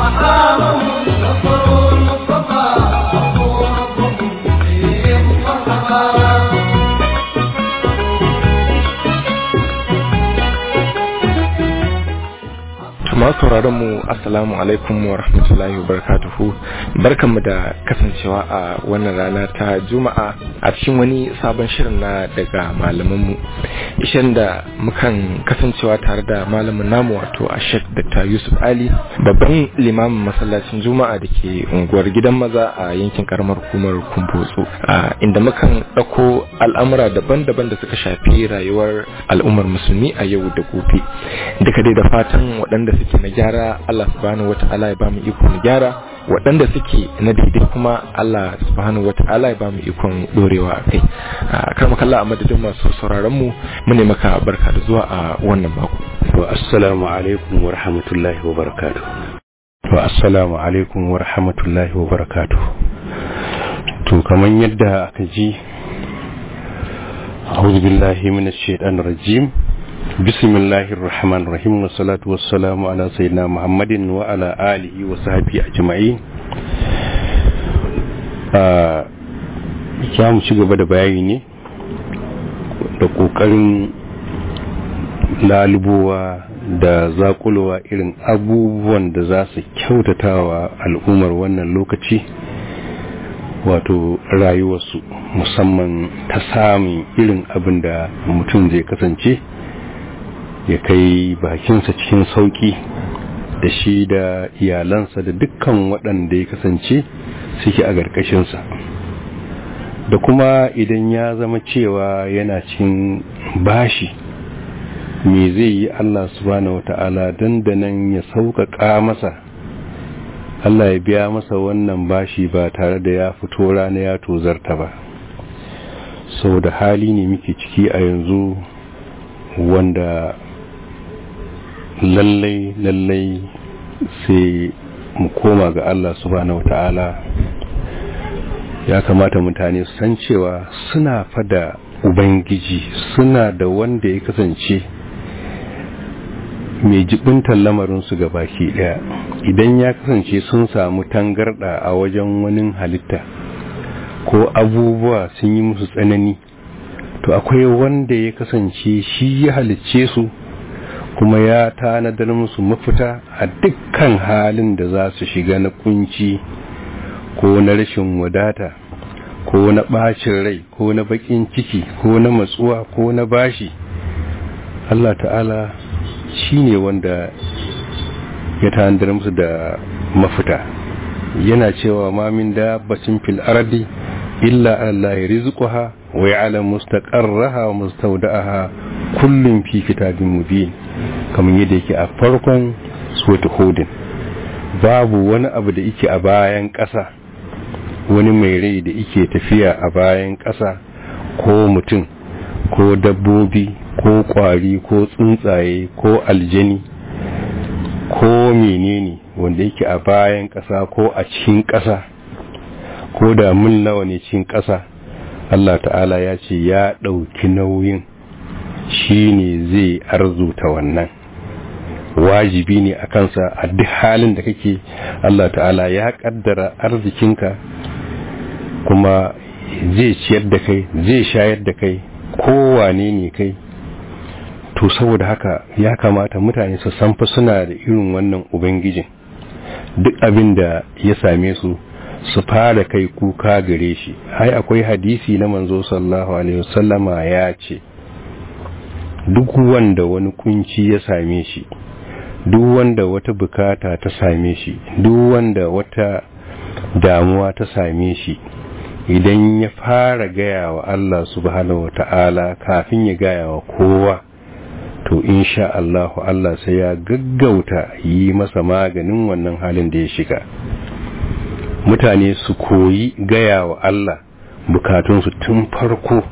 محامهم نصروا المصطفى ربوا ربهم فيهم مرحبا masu sauraron mu assalamu alaikum wa rahmatullahi wa barakatuhu barkanmu da kasancewa a wannan rana ta juma'a a cikin wani sabon shirin na daga malamanmu ishirin da mukan kasancewa tare da malamin namu wato a shek dr yusuf ali babban limamin masallacin juma'a da ke unguwar gidan maza a yankin karamar hukumar kumbotso inda mukan ɗauko al'amura daban-daban da suka shafi rayuwar al'ummar musulmi a yau da gobe duka dai da fatan waɗanda suke na gyara Allah subhanahu wata'ala ya bamu iko na gyara waɗanda suke na daidai kuma Allah subhanahu wata'ala ya bamu ikon dorewa a kai kar mu kalla a madadin masu sauraron mu mu ne maka barka da zuwa a wannan mako wa assalamu alaikum wa rahmatullahi wa barakatuh wa assalamu alaikum wa rahmatullahi wa barakatuh to kaman yadda aka ji أعوذ بالله من الشيطان الرجيم بسم الله الرحمن الرحيم والصلاة والسلام على سيدنا محمد وعلى آله وصحبه أجمعين ya mu ci gaba da bayani ne da ƙoƙarin lalubowa da zakulowa irin abubuwan da za su kyautatawa al'ummar wannan lokaci wato rayuwarsu musamman ta samun irin abin da mutum zai kasance ya kai bakinsa cikin sauki da shi da iyalansa da dukkan waɗanda ya kasance suke a ƙarƙashinsa da kuma idan ya zama cewa yana cikin bashi me zai yi Allah subhanahu wata'ala dandanan ya sauƙaƙa masa Allah ya biya masa wannan bashi ba tare da ya fito rana ya tozarta ba sau da hali ne muke ciki a yanzu wanda lallai lallai sai mu koma ga Allah subhanahu wata'ala ya kamata mutane su san cewa suna fada ubangiji suna da wanda ya kasance mai jibintar lamarinsu ga baki daya idan ya kasance sun samu tangarda a wajen wani halitta ko abubuwa sun yi musu tsanani to akwai wanda ya kasance shi ya halicce su kuma ya tanadar musu mafita a dukkan halin da za su shiga na kunci ko na rashin wadata ko na bacin rai ko na bakin ciki ko na matsuwa ko na bashi Allah ta'ala shi ne wanda ya tanadar musu da mafita yana cewa mamin da bacin fil ardi illa Allah ya rizquha wa ya'lamu mustaqarraha wa mustawda'aha kullum fi kitabin mubin kamar yadda yake a farkon suwata hudin babu wani abu da yake a bayan ƙasa wani mai rai da yake tafiya a bayan ƙasa ko mutum ko dabbobi ko ƙwari ko tsuntsaye ko aljani ko menene wanda yake a bayan ƙasa ko a cikin ƙasa ko da mun nawa ne cikin ƙasa Allah ta'ala ya ce ya ɗauki nauyin shi ne zai arzuta wannan wajibi ne a kansa a duk halin da kake Allah ta'ala ya kaddara arzikinka kuma zai ciyar da kai zai shayar da kai kowane ne kai to saboda haka ya kamata mutane su san fa suna da irin wannan ubangijin duk abin da ya same su su fara kai kuka gare shi ai akwai hadisi na manzo sallallahu alaihi wasallama ya ce duk wanda wani kunci ya same shi duk wanda wata bukata ta same shi duk wanda wata damuwa ta same shi idan ya fara gaya wa Allah subhanahu wata'ala kafin ya gaya wa kowa to insha Allah Allah sai ya gaggauta yi masa maganin wannan halin da ya shiga mutane su koyi gaya wa Allah bukatunsu tun farko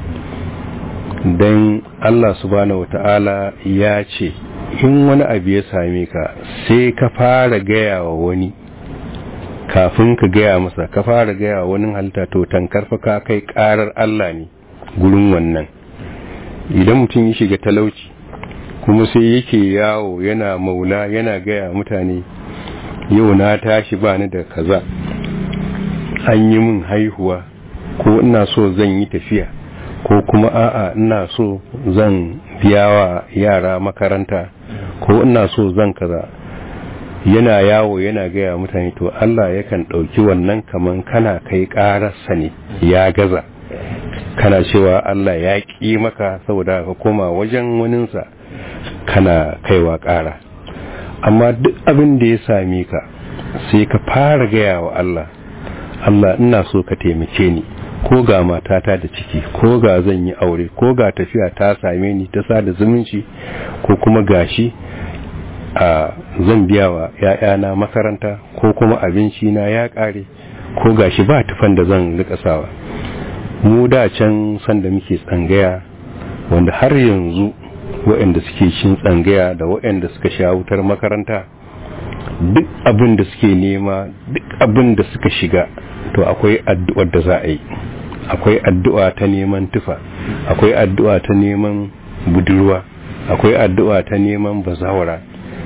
don Allah subhanahu wata'ala ya ce in wani abu ya same ka sai ka fara gaya wa wani kafin ka gaya masa ka fara gaya wa wani halitta to tankar fa ka kai karar Allah ne gurin wannan idan mutum ya shiga talauci kuma sai yake yawo yana maula yana gaya mutane yau na tashi ba ni da kaza an yi min haihuwa ko ina so zan yi tafiya ko kuma a'a ina so zan biya wa yara makaranta ko ina so zan kaza yana yawo yana gaya mutane to Allah yakan ɗauki wannan kaman kana kai ƙararsa ne ya gaza kana cewa Allah ya ƙi maka saboda ka koma wajen waninsa kana kaiwa ƙara amma duk abin da ya same ka sai ka fara gaya wa Allah Allah ina so ka taimake ni ko ga matata da ciki ko ga zan yi aure ko ga tafiya ta same ni ta sada zumunci ko kuma gashi a zan biya wa ‘ya'yana makaranta ko kuma abinci na ya ƙare ko gashi ba tufan da zan rika sawa mu da can sanda muke tsangaya wanda har yanzu waɗanda suke cin tsangaya da waɗanda suka sha wutar makaranta duk abin da suke nema duk abin da suka shiga to akwai addu'ar da za a yi akwai addu'a ta neman tufa akwai addu'a ta neman budurwa akwai addu'a ta neman bazawara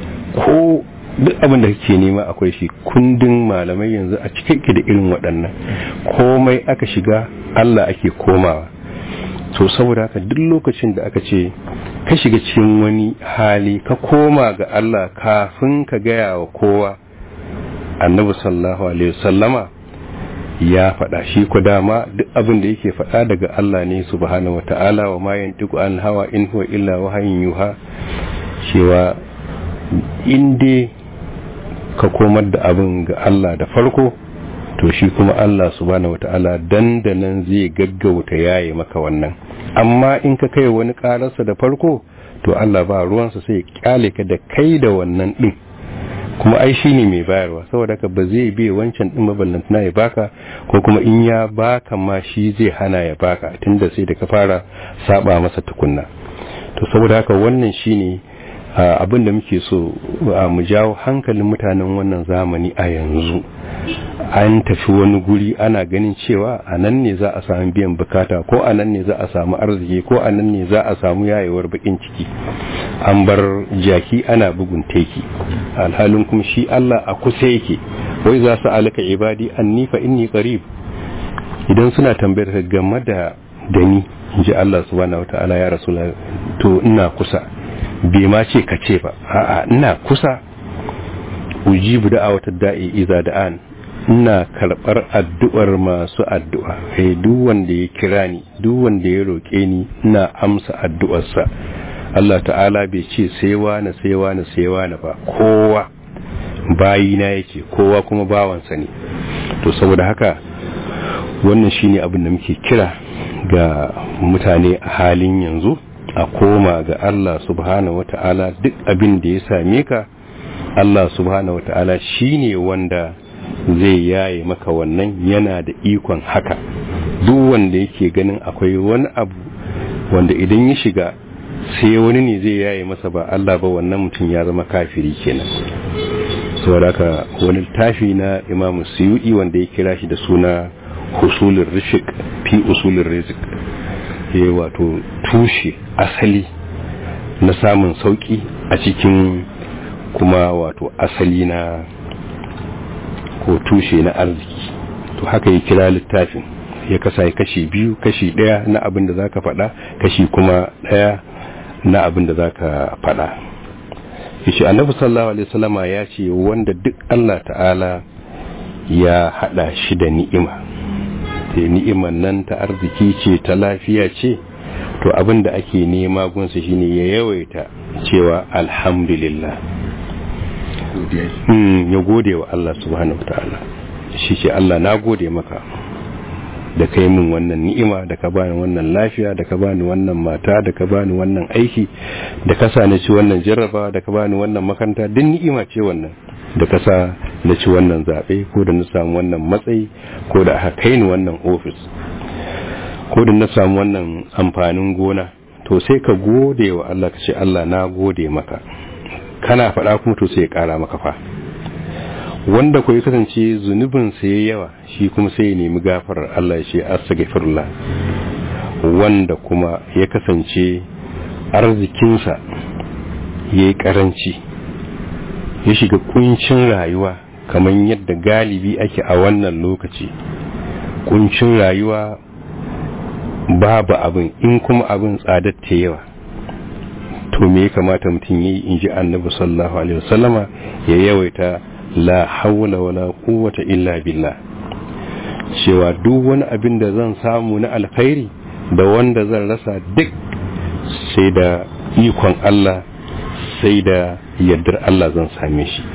ko duk abin da kake nema akwai shi kundin malamai yanzu a cikin da irin waɗannan komai aka shiga Allah ake komawa so saboda haka duk lokacin da aka ce ka shiga cikin wani hali ka koma ga Allah kafin ka gaya wa kowa annabi sallallahu alaihi wasallama ya faɗa shi ku dama duk abin da yake faɗa daga Allah ne subhanahu wata'ala wa ma yantiqu an hawa in huwa illa wahayin yuha cewa in dai ka komar da abin ga Allah da farko to shi kuma Allah subhanahu wata'ala dandanan zai gaggauta yaye maka wannan amma in ka kai wani kararsa da farko to Allah ba ruwansa sai kyale ka da kai da wannan din kuma ai shine mai bayarwa saboda ka ba zai biye wancan din maballantana ya baka ko kuma in ya baka ma shi zai hana ya baka tunda sai da ka fara saba masa tukunna to saboda haka wannan shine abin da muke so mu jawo hankalin mutanen wannan zamani a yanzu an tafi wani guri ana ganin cewa a nan ne za a samu biyan bukata ko a nan ne za a samu arziki ko a nan ne za a samu yayewar bakin ciki an bar jaki ana bugun teki alhalin kuma shi Allah a kusa yake wai za su alaka ibadi anni fa inni qarib idan suna tambayar ka game da dani ji Allah subhanahu wataala ya rasul to ina kusa bai ma ce ka ce ba a'a ina kusa ujibu da'awata da'i iza da'an ina karbar addu'ar masu addu'a kai duk wanda ya kira ni duk wanda ya roke ni ina amsa addu'arsa Allah ta'ala bai ce sai wani sai wani sai wani ba kowa bayina yake kowa kuma bawansa ne to saboda haka wannan shine abin da muke kira ga mutane a halin yanzu a koma ga Allah subhanahu wata'ala duk abin da ya same ka Allah subhanahu wata'ala shine wanda zai yaye maka wannan yana da ikon haka duk wanda yake ganin akwai wani abu wanda idan ya shiga sai wani ne zai yaye masa ba Allah ba wannan mutum ya zama kafiri kenan saboda haka wani tafi na Imam Suyuti wanda ya kira shi da suna husulur rishik fi usulur rizq ya wato tushe asali na samun sauki a cikin kuma wato asali na ko tushe na arziki to haka ya kira littafin ya kasa kashi biyu kashi daya na abin da zaka faɗa kashi kuma daya na abin da zaka faɗa yace annabi sallallahu alaihi wasallama ya ce wanda duk Allah ta'ala ya hada shi da ni'ima sai ni'imar nan ta arziki ce ta lafiya ce to abin da ake nema gunsa shine ya yawaita cewa alhamdulillah ya gode wa Allah subhanahu ta'ala shi ce Allah na gode maka da kai min wannan ni'ima da ka bani wannan lafiya da ka bani wannan mata da ka bani wannan aiki da ka sa na ci wannan jarraba da ka bani wannan makaranta duk ni'ima ce wannan da ka sa na ci wannan zaɓe ko da na samu wannan matsayi ko da aka kai ni wannan ofis ko da na samu wannan amfanin gona to sai ka gode wa Allah ka ce Allah na gode maka kana faɗa kuma to sai ya ƙara maka fa wanda ku ya kasance zunubin sa ya yawa shi kuma sai ya nemi gafarar Allah ya ce astaghfirullah wanda kuma ya kasance arzikinsa ya yi karanci ya shiga kuncin rayuwa kamar yadda galibi ake a wannan lokaci kuncin rayuwa babu abin in kuma abin tsadar ta yawa to me ya kamata mutum yi in ji annabi sallallahu alaihi wasallama ya yawaita la hawla wala quwwata illa billah cewa duk wani abin da zan samu na alkhairi da wanda zan rasa duk sai da ikon Allah sai da yardar Allah zan same shi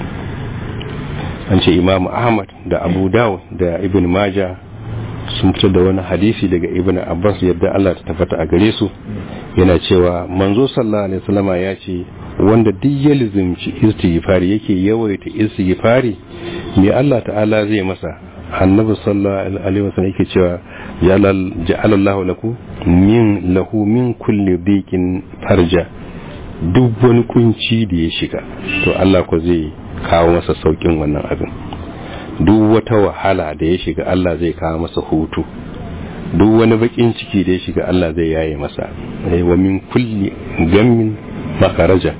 an ce imamu ahmad da abu dawud da ibn maja sun fitar da wani hadisi daga ibn abbas yadda Allah ta tabbata a gare su yana cewa manzo sallallahu alaihi wasallama ya ce wanda duk ya lizimci istighfari yake yawaita istighfari me Allah ta'ala zai masa annabi sallallahu alaihi wasallam yake cewa ya ja'ala Allah laku min lahu min kulli dhiqin farja duk wani kunci da ya shiga to Allah ko zai kawo masa saukin wannan abin duk wata wahala da ya shiga Allah zai kawo masa hutu duk wani bakin ciki da ya shiga Allah zai yaye masa wa min kulli gammin makaraja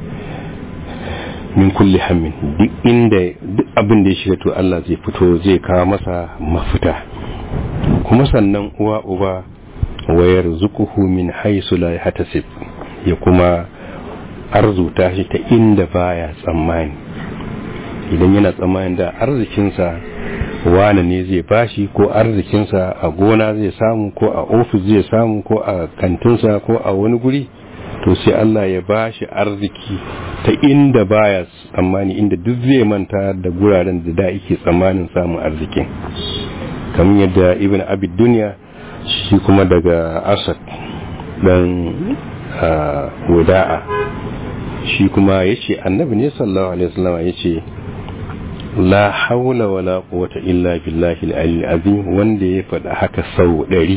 min kulli hammin duk inda duk abin da ya shiga to Allah zai fito zai kawo masa mafita kuma sannan uwa uba wayar zukuhu min haisu la yahtasib ya kuma arzuta shi ta inda baya tsammani idan yana tsammanin da arzikinsa wane ne zai bashi ko arzikinsa a gona zai samu ko a ofis zai samu ko a kantinsa ko a wani guri to sai Allah ya bashi arziki ta inda baya tsammani inda duk zai manta da guraren da da yake tsammanin samun arzikin kamar yadda ibn abid duniya shi kuma daga asad dan wada'a shi kuma ya ce annabi ne sallallahu alaihi wasallam ya ce la haula wala quwwata illa billahi al azim wanda ya faɗa haka sau ɗari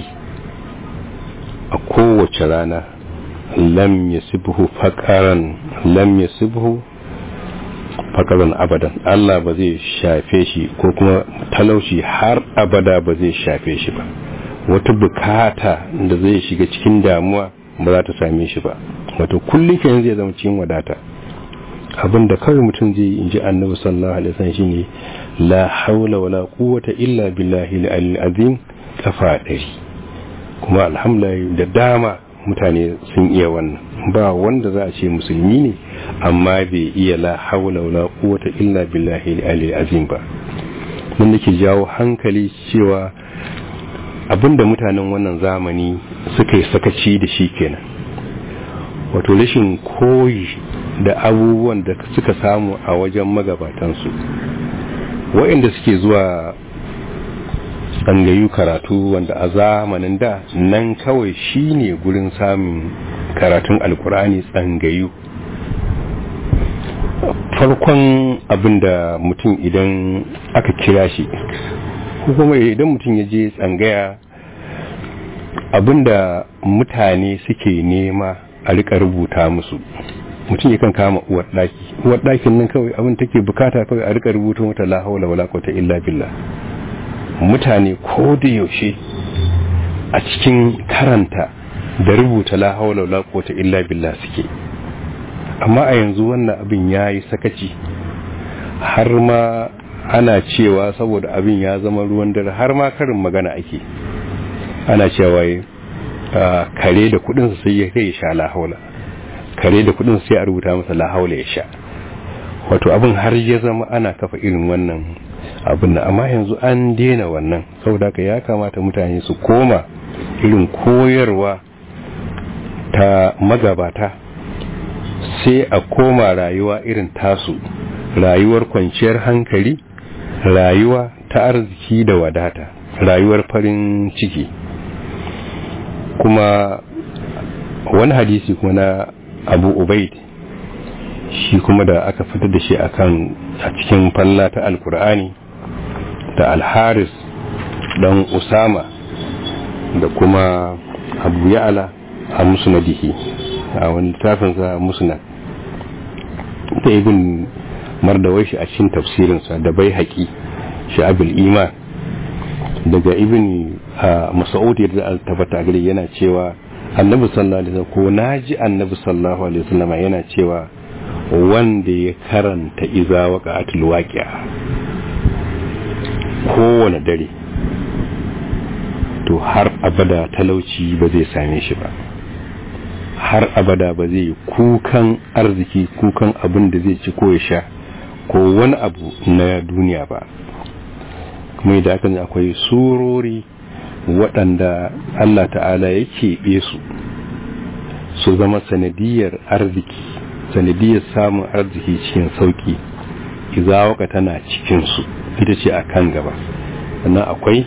a kowace rana lam yasibhu faqaran lam yasibhu faqaran abadan Allah ba zai shafe shi ko kuma talauci har abada ba zai shafe shi ba wata bukata da zai shiga cikin damuwa ba za ta same shi ba wato kullum kenan zai zama cikin wadata abin da kawai mutum zai yi in ji annabi sallallahu alaihi wasallam shine la haula wala quwwata illa billahi al azim kafa ɗari kuma alhamdulillah da dama mutane sun iya wannan ba wanda za a ce musulmi ne amma bai iya la haula wala quwwata illa billahi al azim ba mun nake jawo hankali cewa abinda mutanen wannan zamani suka yi sakaci da shi kenan wato rashin koyi da abubuwan da suka samu a wajen magabatansu waɗanda suke zuwa tsangayu karatu wanda a zamanin da nan kawai shine gurin samun karatun alkur'ani tsangayu farkon abin da mutum idan aka kira shi kuma idan mutum ya je tsangaya abinda mutane suke nema a rika rubuta musu mutum yakan kama uwar daki uwar dakin nan kawai abin take bukata kawai a rika rubuta mata la haula wala quwwata illa billah mutane ko da yaushe a cikin karanta da rubuta la haula wala quwwata illa billah suke amma a yanzu wannan abin yayi sakaci har ma ana cewa saboda abin ya zama ruwan dare har ma karin magana ake ana cewa kare da kudin sai ya kai sha la haula kare da kudin sai a rubuta masa la haula ya sha wato abin har ya zama ana kafa irin wannan abin nan amma yanzu an daina wannan saboda haka ya kamata mutane su koma irin koyarwa ta magabata sai a koma rayuwa irin tasu rayuwar kwanciyar hankali rayuwa ta arziki da wadata rayuwar farin ciki kuma wani hadisi kuma na abu ubaid shi kuma da aka fitar da shi akan a cikin falla ta alkur'ani da alharis dan usama da kuma abu ya'ala a musnadihi a wani littafinsa musnad da ibn mardawai shi a cikin tafsirinsa da bai haƙi sha'abul iman daga ibn mas'ud yadda tabbata gare yana cewa annabi sallallahu alaihi wasallam ko naji annabi sallallahu alaihi wasallam yana cewa wanda ya karanta iza waqa'atul waqi'a kowane dare to har abada talauci ba zai same shi ba har abada ba zai yi kukan arziki kukan abin da zai ci ko ya sha ko wani abu na duniya ba kuma da aka akwai surori waɗanda Allah ta'ala ya keɓe su su zama sanadiyar arziki sanadiyar samun arziki cikin sauƙi izawaka tana cikinsu ita ce a kan gaba sannan akwai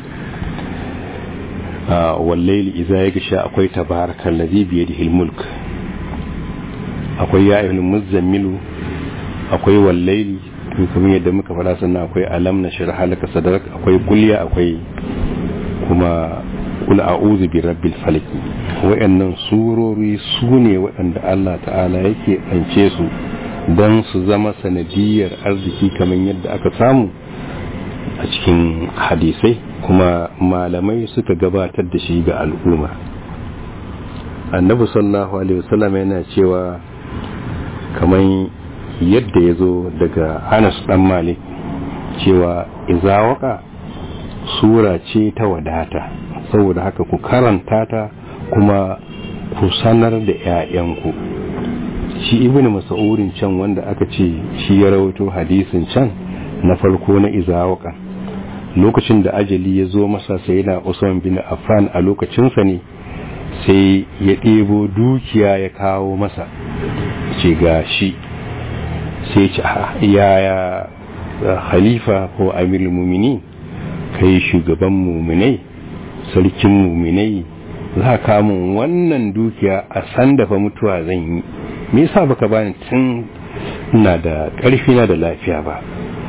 wallaili iza ya gisha akwai tabarakan lazi biye da mulk akwai ya ayyuhal muzammilu akwai wallaili kamar yadda muka fara sannan akwai alam na shirha halaka sadarak akwai kulya akwai kuma kul a'udhu bi rabbil falaq wayannan surori su ne waɗanda Allah ta'ala yake ance su don su zama sanadiyar arziki kamar yadda aka samu a cikin hadisai kuma malamai suka gabatar da shi ga al'umma annabi sallallahu alaihi wasallam yana cewa kamar yadda ya zo daga anas dan malik cewa izawaka sura ce ta wadata saboda haka ku karanta ta kuma ku sanar da 'ya'yanku shi ibn mas'udin can wanda aka ce shi ya rawaito hadisin can na farko na izawaka lokacin da ajali ya zo masa sai na usman bin affan a lokacinsa ne sai ya ɗebo dukiya ya kawo masa ce ga shi sai ce yaya khalifa ko amirul mumini kai shugaban muminai sarkin muminai za ka mun wannan dukiya a san dafa mutuwa zan yi me yasa baka bani tun ina da ƙarfi na da lafiya ba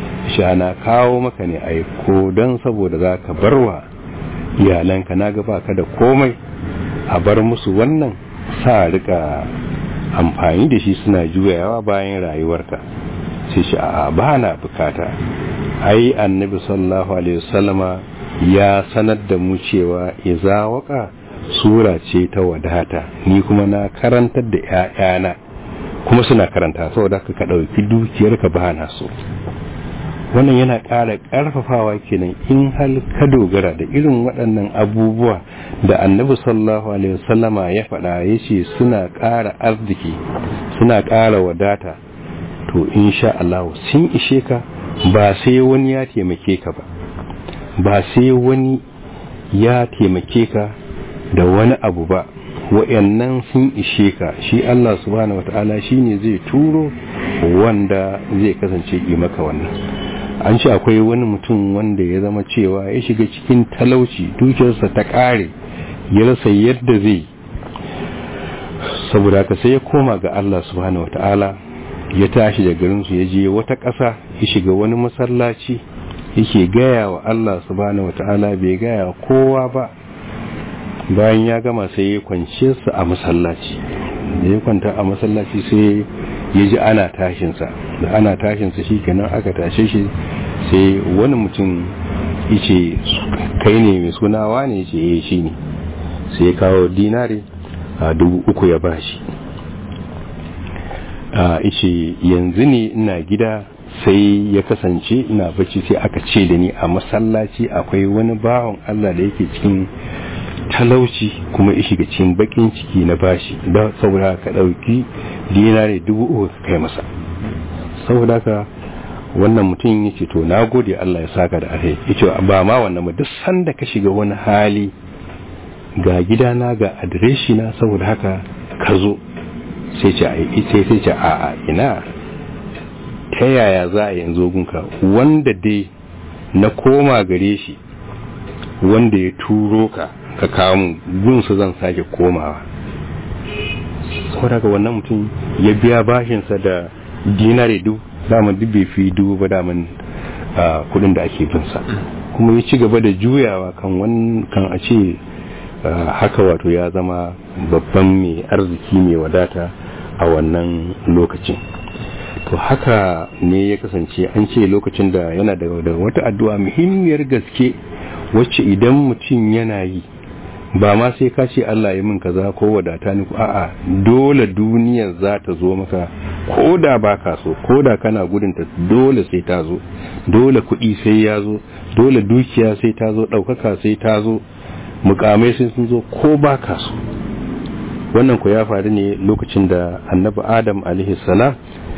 na kawo maka ne aiko don saboda za ka barwa iyalanka na ga baka da komai a bar musu wannan sa rika amfani da shi suna juyawa bayan rayuwarka sai shi a ba na bukata ai annabi sallallahu alaihi wasallama ya sanar da mu cewa iza waka sura ce ta wadata ni kuma na karantar da ƴaƴana kuma suna karanta saboda ka ɗauki dukiyarka ba na so wannan yana ƙara ƙarfafawa kenan in hal ka dogara da irin waɗannan abubuwa da annabi sallallahu alaihi wasallama ya faɗa ya ce suna ƙara arziki suna ƙara wadata to insha Allah sun ishe ka ba sai wani ya taimake ka ba ba sai wani ya taimake ka da wani abu ba wa'annan sun ishe ka shi Allah subhanahu wata'ala shine zai turo wanda zai kasance yi maka wannan an ce akwai wani mutum wanda ya zama cewa ya shiga cikin talauci dukiyarsa ta ƙare ya rasa yadda zai saboda haka sai ya koma ga Allah subhanahu wata'ala ya tashi da garinsu ya je wata ƙasa ya shiga wani masallaci yake gaya wa Allah subhanahu wata'ala bai gaya kowa ba bayan ya gama sai ya kwance su a masallaci da ya kwanta a masallaci sai ya ji ana tashinsa da ana tashinsa shi kenan aka tashe shi sai wani mutum yace kai ne mai sunawa ne yace eh shi ne sai ya kawo dinari a dubu uku ya bashi a ishe yanzu ne ina gida sai ya kasance ina bacci sai aka ce da ni a masallaci akwai wani bawan Allah da yake cikin talauci kuma ya shiga cikin bakin ciki na bashi da saboda ka dauki dinari dubu uku ka kai masa saboda ka wannan mutum ya ce to na gode Allah ya saka da alheri ya ce ba ma wannan ba duk sanda ka shiga wani hali ga gidana ga adireshi na saboda haka ka zo sai ce sai sai ce a a ina ta yaya za a yanzu gunka wanda dai na koma gare shi wanda ya turo ka ka kawo gunsa zan sake komawa saboda ga wannan mutum ya biya bashinsa da dinari duk daman duk bai fi dubu ba daman kudin da ake binsa kuma ya ci gaba da juyawa kan kan a ce haka wato ya zama babban mai arziki mai wadata a wannan lokacin to haka ne ya kasance an ce lokacin da yana da wata addu'a muhimmiyar gaske wacce idan mutum yana yi ba ma sai ka ce Allah ya min kaza ko wadata ni a'a dole duniyar za ta zo maka ko da ba ka so ko da kana gudun ta dole sai ta zo dole kuɗi sai ya zo dole dukiya sai ta zo ɗaukaka sai ta zo mukamai sai sun zo ko ba ka so wannan ku ya faru ne lokacin da annabi adam salam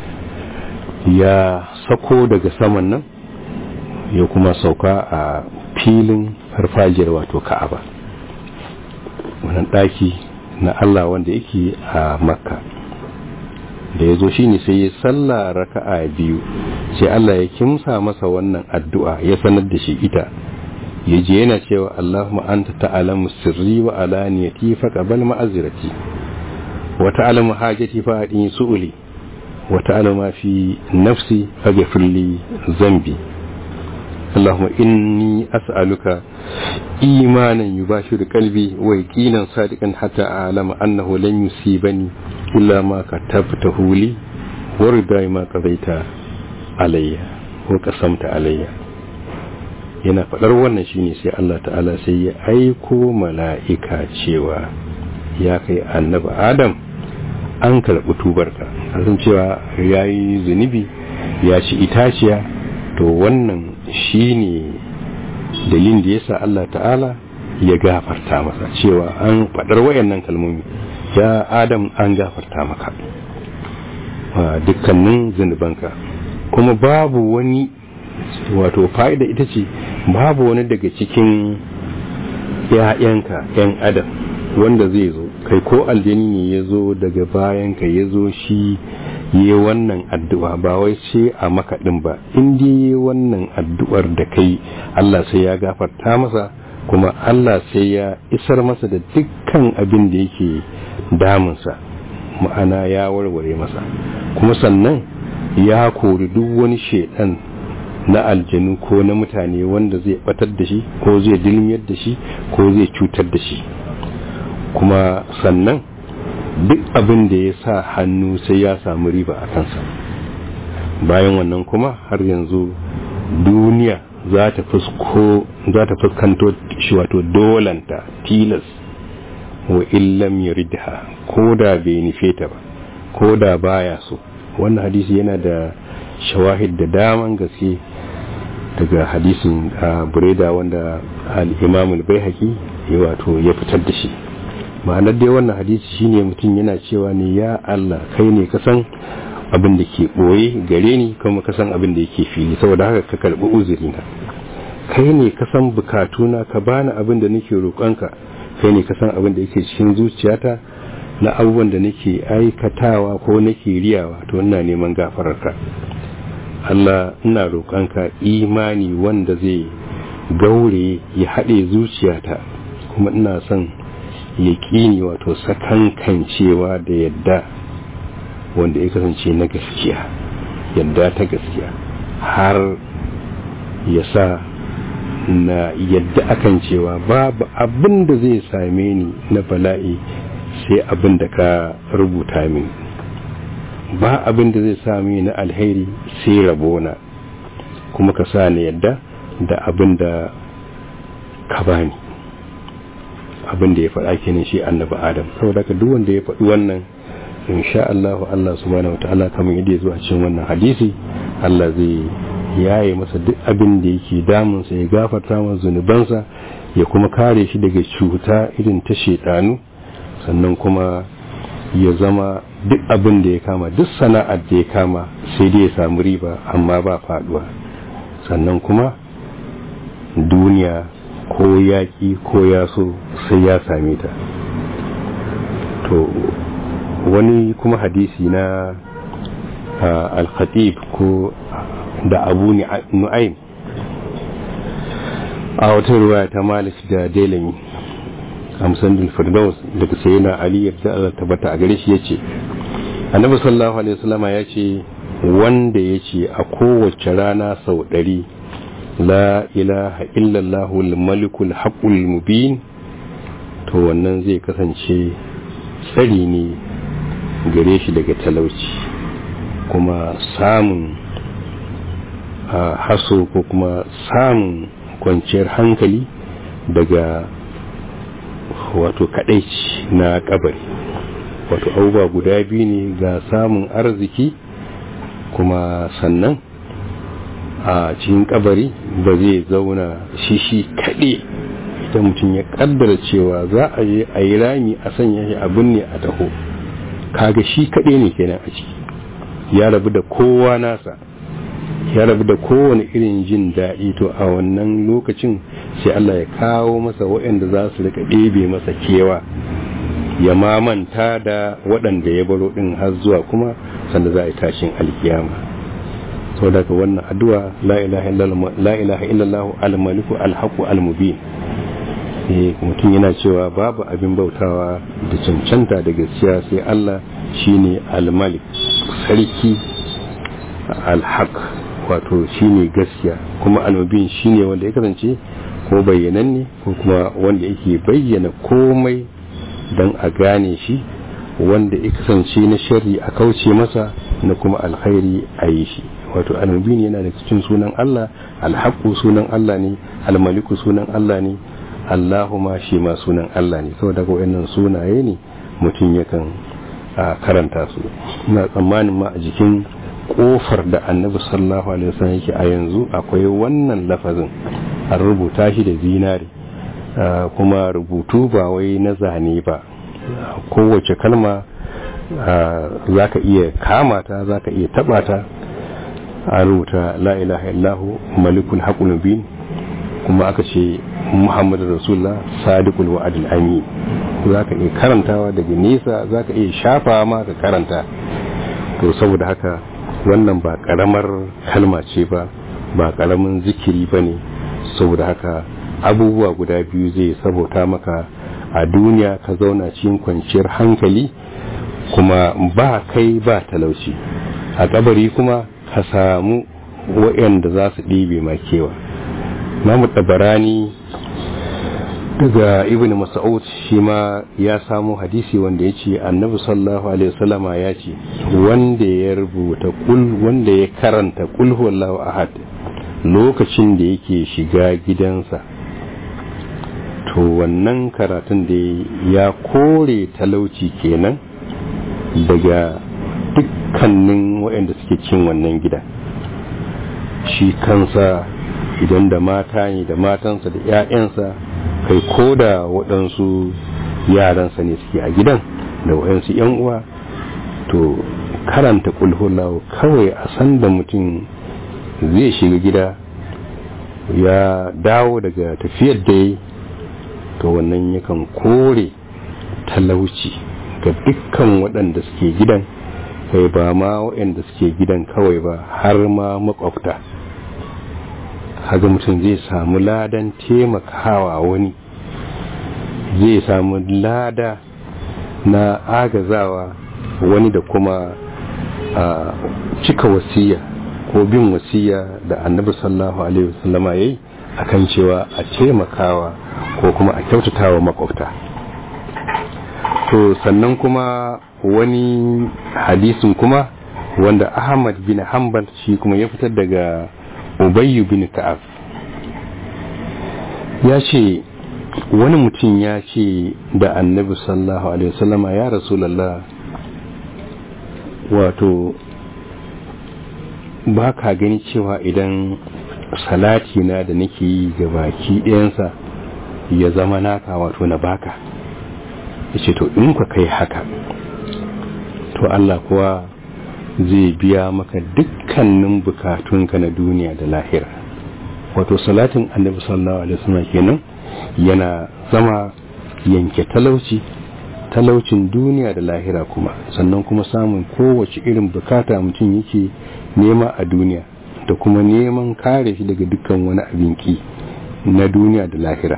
ya sako daga saman nan ya kuma sauka a filin farfajiyar wato ka'aba wannan ɗaki na allah wanda yake a makka da ya zo shi ne sai ya salla raka'a biyu sai allah ya kimsa masa wannan addu'a ya sanar da shi ita ya je yana cewa Allahumma anta ta'lamu sirri wa alaniyati fa qabal ma'azirati wa ta'lamu hajati fa adin su'uli wa ta'lamu ma fi nafsi faghfir li zambi Allahumma inni as'aluka imanan yubashiru qalbi wa yaqinan sadiqan hatta a'lama annahu lan yusibani illa ma katabtahu li wa ridai ma qadaita alayya wa qasamta alayya yana faɗar wannan shine sai Allah ta'ala sai ya aiko mala'ika cewa ya kai annabi adam an karɓi tubarka san cewa ya yi zunubi ya ci itaciya to wannan shine dalilin da yasa Allah ta'ala ya gafarta masa cewa an faɗar wayannan kalmomi ya adam an gafarta maka dukkanin zunubanka kuma babu wani wato fa'ida ita ce babu wani daga cikin ‘ya'yanka ‘yan adam wanda zai zo kai ko aljani ne ya zo daga bayanka ya zo shi yi wannan addu'a ba wai ce a makaɗin ba inda yi wannan addu'ar da kai Allah sai ya gafarta masa kuma Allah sai ya isar masa da dukkan abin da yake damunsa ma'ana ya warware masa kuma sannan ya kori duk wani shaidan na aljanu ko na mutane wanda zai batar da shi ko zai dilmiyar da shi ko zai cutar da shi kuma sannan duk abin da ya sa hannu sai ya samu riba a kansa bayan wannan kuma har yanzu duniya za ta fuskanto shi wato dolanta tilas wa illam yuridha ko da bai nufe ta ba ko da baya so wannan hadisi yana da shawahid da daman gaske daga hadisin bureda wanda al-imam al-baihaqi ya wato ya fitar da shi ma'anar dai wannan hadisi shine mutum yana cewa ne ya Allah kai ne ka san abin da ke boye gare ni kuma ka san abin da yake fili saboda haka ka karbi uzuri na kai ne ka san bukatuna ka bani abin da nake roƙonka kai ne ka san abin da yake cikin zuciyata na abubuwan da nake aikatawa ko nake riyawa to ina neman gafararka Allah ina roƙonka imani wanda zai gaure ya haɗe zuciyata kuma ina son yaƙini wato sakankancewa da yadda wanda ya kasance na gaskiya yadda ta gaskiya har ya sa na yadda akan cewa babu abin da zai same ni na bala'i sai abin da ka rubuta min ba abin da zai sami na alheri sai rabona kuma ka sa ni yadda da abin da ka bani abin da ya faɗa kenan shi annabi adam saboda ka duk wanda ya faɗi wannan insha Allah Allah subhanahu wataala kamar yadda ya zo a cikin wannan hadisi Allah zai yaye masa duk abin da yake damunsa ya gafarta masa zunubansa ya kuma kare shi daga cuta irin ta shedanu sannan kuma ya zama duk abin da ya kama duk sana'ar da ya kama sai dai ya samu riba amma ba faduwa sannan kuma duniya ko yaƙi ko yaso sai ya same ta to wani kuma hadisi na al-khatib ko da abu nu'aim a wata ruwaya ta malik da delami amsan bin firdaus daga sayyidina ali yadda Allah tabbata a gare shi yace annabi sallallahu alaihi wasallama yace wanda yace a kowace rana sau ɗari la ilaha illallah al-malikul haqqul mubin to wannan zai kasance tsari ne gare shi daga talauci kuma samun haso ko kuma samun kwanciyar hankali daga wato kadaici na kabari wato abubuwa guda biyu ne ga samun arziki kuma sannan a cikin kabari ba zai zauna shi shi kaɗe idan mutum ya kaddara cewa za a je a yi rami a sanya shi abin ne a taho kaga shi kaɗe ne kenan a ciki ya rabu da kowa nasa ya rabu da kowane irin jin daɗi to a wannan lokacin sai Allah ya kawo masa waɗanda za su rika ɗebe masa kewa ya mamanta da waɗanda ya baro ɗin har zuwa kuma sanda za a yi tashin alkiyama sau daga wannan addu'a la ilaha illallah al-maliku al-haqu al-mubin mutum yana cewa babu abin bautawa da cancanta da gaskiya sai Allah shine al-malik sarki al-haq wato shine gaskiya kuma al-mubin shine wanda ya kasance ko bayyananne ko kuma wanda yake bayyana komai don a gane shi wanda ya kasance na shari a kauce masa na kuma alkhairi a yi shi wato al-mubin yana da cikin sunan Allah al-haqqu sunan Allah ne al-maliku sunan Allah ne Allahuma shi ma sunan Allah ne saboda ga wayannan sunaye ne mutum yakan karanta su ina tsammanin ma a jikin kofar da annabi sallallahu alaihi wasallam yake a yanzu akwai wannan lafazin an rubuta shi da zinare kuma rubutu ba wai na zane ba kowace kalma za ka iya kama ta za ka iya taba ta a rubuta la ilaha illahu malikul haqqul mubin kuma aka ce muhammadu rasulullah sadiqul wa'adul amin za ka iya karantawa daga nesa za ka iya shafa ma ka karanta to saboda haka wannan ba karamar kalma ce ba ba karamin zikiri ba ne saboda haka abubuwa guda biyu zai sabota maka a duniya ka zauna cikin kwanciyar hankali kuma ba kai ba talauci a kabari kuma ka samu waɗanda za su ɗibe makewa namu tabarani daga ibn mas'ud shi ma ya samu hadisi wanda ya ce annabi sallallahu alaihi wasallama ya ce wanda ya rubuta kul wanda ya karanta kul huwallahu ahad lokacin da yake shiga gidansa to wannan karatun da ya kore talauci kenan daga dukkanin waɗanda suke cin wannan gida shi kansa idan da mata ne da matansa da 'ya'yansa kai ko da waɗansu yaransa ne suke a gidan da waɗansu 'yan uwa to karanta kulhulahu kawai a san da mutum zai shiga gida ya dawo daga tafiyar da ya to wannan yakan kore talauci ga dukkan waɗanda suke gidan kai ba ma waɗanda suke gidan kawai ba har ma makwabta haga mutum zai samu ladan taimakawa wani zai samu lada na agazawa wani da kuma a cika wasiya ko bin wasiya da annabi sallallahu alaihi wasallama yayi akan cewa a taimakawa ko kuma a kyautatawa makwabta to sannan kuma wani hadisin kuma wanda ahmad bin hanbal shi kuma ya fitar daga ubayyu bin ka'ab ya ce wani mutum ya ce da annabi sallallahu alaihi wasallama ya rasulallah wato ba ka gani cewa idan salati na da nake yi ga baki ɗayansa ya zama naka wato na baka ya ce to in ka kai haka to Allah kuwa zai biya maka dukkanin bukatunka na duniya da lahira wato salatin annabi sallallahu alaihi wasallam kenan yana zama yanke talauci talaucin duniya da lahira kuma sannan kuma samun kowace irin bukata mutum yake nema a duniya da kuma neman kare shi daga dukkan wani abinki na duniya da lahira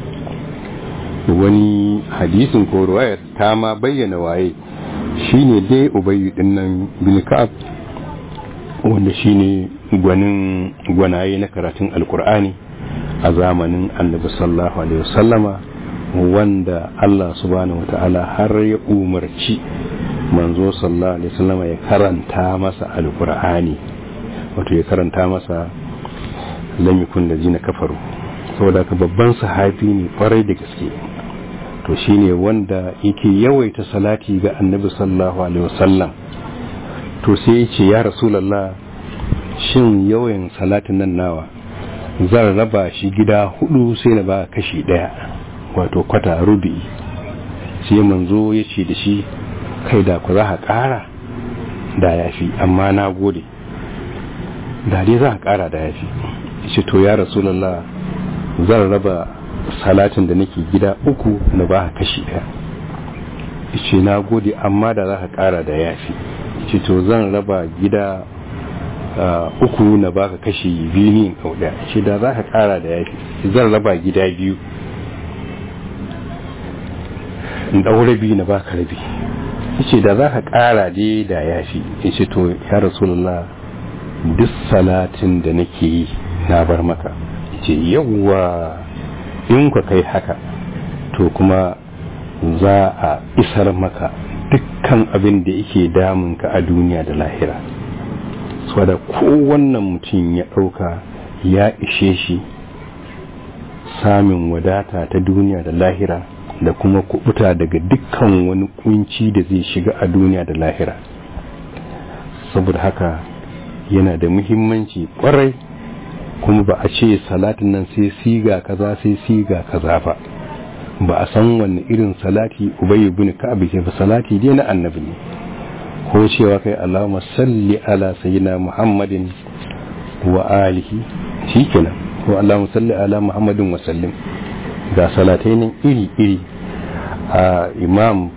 wani hadisin ko ruwayar ta ma bayyana waye shine dai ubayyu din nan bin ka'ab wanda shine gwanin gwanaye na karatun alkur'ani a zamanin annabi sallallahu alaihi wasallama wanda Allah subhanahu wata'ala har ya umarci manzo sallallahu alaihi wasallama ya karanta masa alkur'ani wato ya karanta masa lam yakun ladina kafaru saboda ka babban sahabi ne kwarai da gaske to shine wanda yake yawaita salati ga annabi sallallahu alaihi wasallam to sai ya ce ya rasulullah shin yawan salatin nan nawa zan raba shi gida hudu sai na ba kashi daya wato kwata rubi sai manzo ya ce da shi kai da ku za ka kara da ya fi amma na gode da dai za ka kara da ya fi ce to ya rasulallah zan raba salatin da nake gida uku na ba kashi daya ce na gode amma da za ka kara da ya fi ce to zan raba gida uku na baka kashi biyu ne kauda ce da za ka kara da ya fi zan raba gida biyu in ɗau rabi na baka rabi ce da za ka kara dai da ya fi ce to ya rasulullah duk salatin da nake yi na bar maka ce yawwa in ka kai haka to kuma za a isar maka dukkan abin da yake damunka a duniya da lahira da kowannan mutum ya ɗauka ya ishe shi samun wadata ta duniya da lahira da kuma kubuta daga dukkan wani kunci da zai shiga a duniya da lahira saboda haka yana da muhimmanci kwarai kuma ba a ce salatin nan sai siga kaza sai siga kaza ba ba a san wanne irin salati ubayy ibn ka'ab ke fa salati dai na annabi ne ko cewa kai Allahumma salli ala sayyidina Muhammadin wa alihi shikenan ko Allahumma salli ala Muhammadin wa sallim ga salatai nan iri iri a imam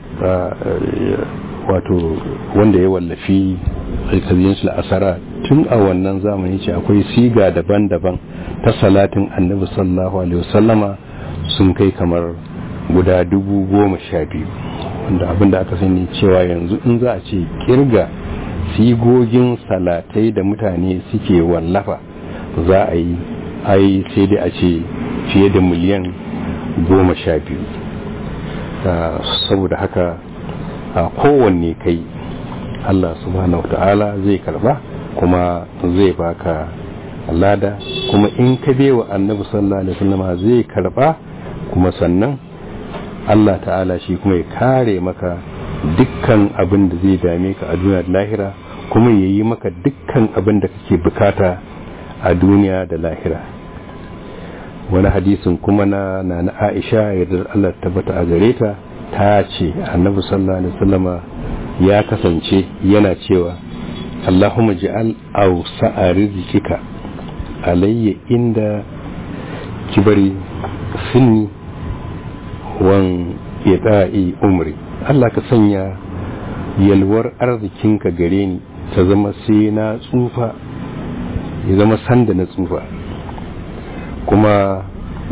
wato wanda ya wallafi alkaziyin su asara tun a wannan zamani ce akwai siga daban-daban ta salatin annabi sallallahu alaihi wasallama sun kai kamar guda dubu goma sha biyu wanda abinda aka sani cewa yanzu in za a ce kirga sigogin salatai da mutane suke wallafa za a yi ai sai dai a ce fiye da miliyan goma sha biyu saboda haka a kowanne kai Allah subhanahu ta'ala zai karba kuma zai baka lada kuma in ka bewa annabi sallallahu alaihi wasallam zai karba kuma sannan Allah ta'ala shi kuma ya kare maka dukkan abin da zai dame ka a duniya da lahira kuma ya yi maka dukkan abin da kake bukata a duniya da lahira wani hadisin kuma na na Aisha yadda Allah tabbata a gare ta ta ce annabi sallallahu alaihi wasallama ya kasance yana cewa Allahumma ji'al awsa'a rizqika alayya inda kibari sinni wan ita'i umri Allah ka sanya yalwar arzikinka gare ni ta zama sai na tsufa ya zama sanda na tsufa kuma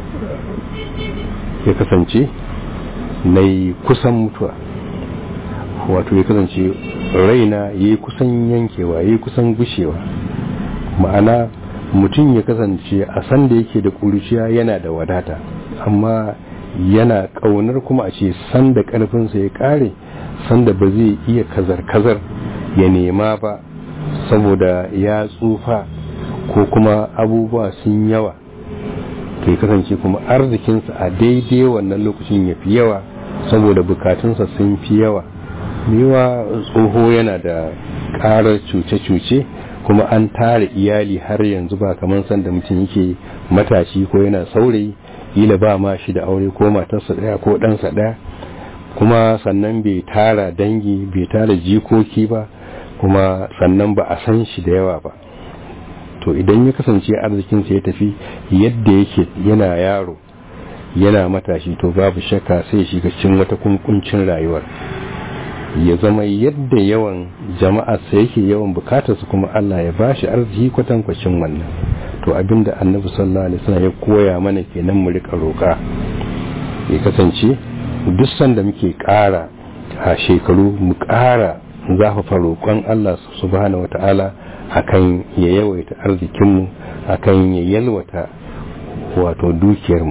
ya kasance na yi kusan mutuwa wato ya kasance raina ya yi kusan yankewa ya yi kusan gushewa ma'ana mutum ya kasance a sanda yake da ƙuruciya yana da wadata amma yana ƙaunar kuma a ce sanda ƙarfinsa ya ƙare sanda ba zai iya kazar-kazar ya nema ba saboda ya tsufa ko kuma abubuwa sun yawa to ya kasance kuma arzikinsa a daidai wannan lokacin ya fi yawa saboda bukatunsa sun fi yawa mewa tsoho yana da ƙarar cuce-cuce kuma an tara iyali har yanzu ba kamar sanda mutum yake matashi ko yana saurayi ila ba ma shi da aure ko matarsa ɗaya ko ɗansa ɗaya kuma sannan bai tara dangi bai tara jikoki ba kuma sannan ba a san shi da yawa ba to idan ya kasance arzikinsa ya tafi yadda yake yana yaro yana matashi to babu shakka sai shiga cikin wata kunkuncin rayuwar ya zama yadda yawan jama'arsa yake yawan bukatarsa kuma Allah ya bashi arziki kwatankwacin wannan to abinda annabi sallallahu alaihi wasallam ya koya mana kenan mu rika roƙa ya kasance duk sanda muke ƙara a shekaru mu ƙara zafafa roƙon Allah subhanahu wata'ala akan ya yawaita arzikinmu akan ya yalwata wato dukiyarmu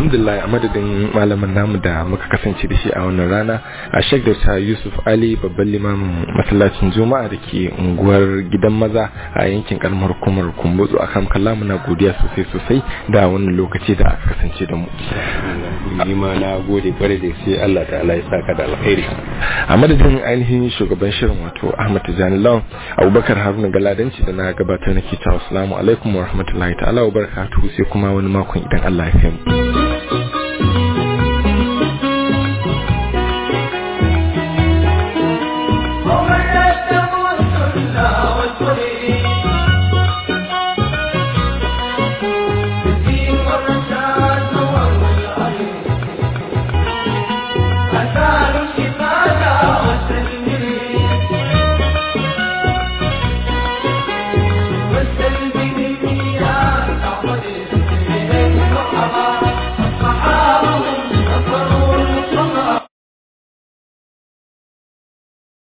alhamdulillah a madadin malamin namu da muka kasance da shi a wannan rana a shek da yusuf ali babban limamin masallacin juma'a da ke unguwar gidan maza a yankin karamar hukumar kumbutsu a kan kalla muna godiya sosai sosai da wannan lokaci da aka kasance da mu ni ma na gode kwarai da sai Allah ta'ala ya saka da alkhairi a madadin ainihin shugaban shirin wato ahmad tijani lawan abubakar haruna galadanci da na gabatar nake cewa assalamu alaikum wa rahmatullahi ta'ala wa barakatuhu sai kuma wani makon idan Allah ya fi mu